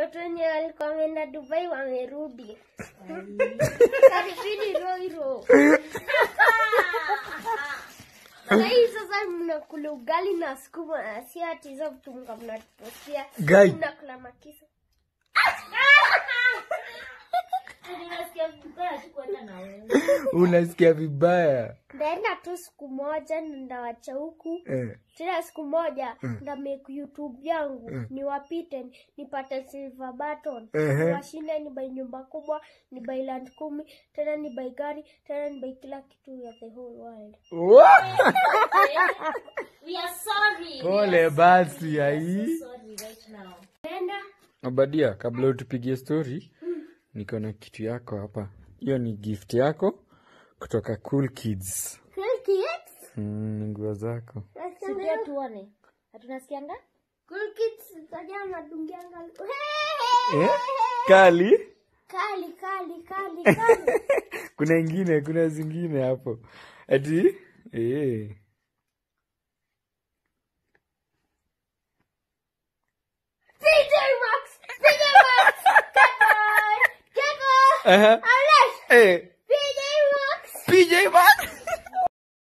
watu wenye walikuwa wameenda Dubai wamerudi. Karibuni Roiro. Sahii sasa mnakula ugali na sukuma na si ati hizo vitu mga mnatupostia. Guy. Mnakula makisa. Ninasikia vibaya tu kwenda na wewe. unasikia vibaya Ndaenda tu siku moja ndawacha huku eh. tena siku moja nda make youtube yangu niwapite nipate silver button Ehe. washinde ni bai nyumba kubwa ni bai land kumi tena ni bai gari tena ni bai kila kitu ya the whole world Wa- We are sorry. pole basi ai Sorry right now. nenda abadia kabla utupigie story niko na kitu yako hapa hiyo ni gift yako kutoka cool kids Cool kids mm, ni nguo zako Sipia tuone. Hatunasikianga? Cool kids tajaa madungianga eh? kali kali kali kali kali kuna ingine kuna zingine hapo ati eh. PJ Max PJ Max Kevin Kevin Aha. Alex Eh, PJ Max PJ Max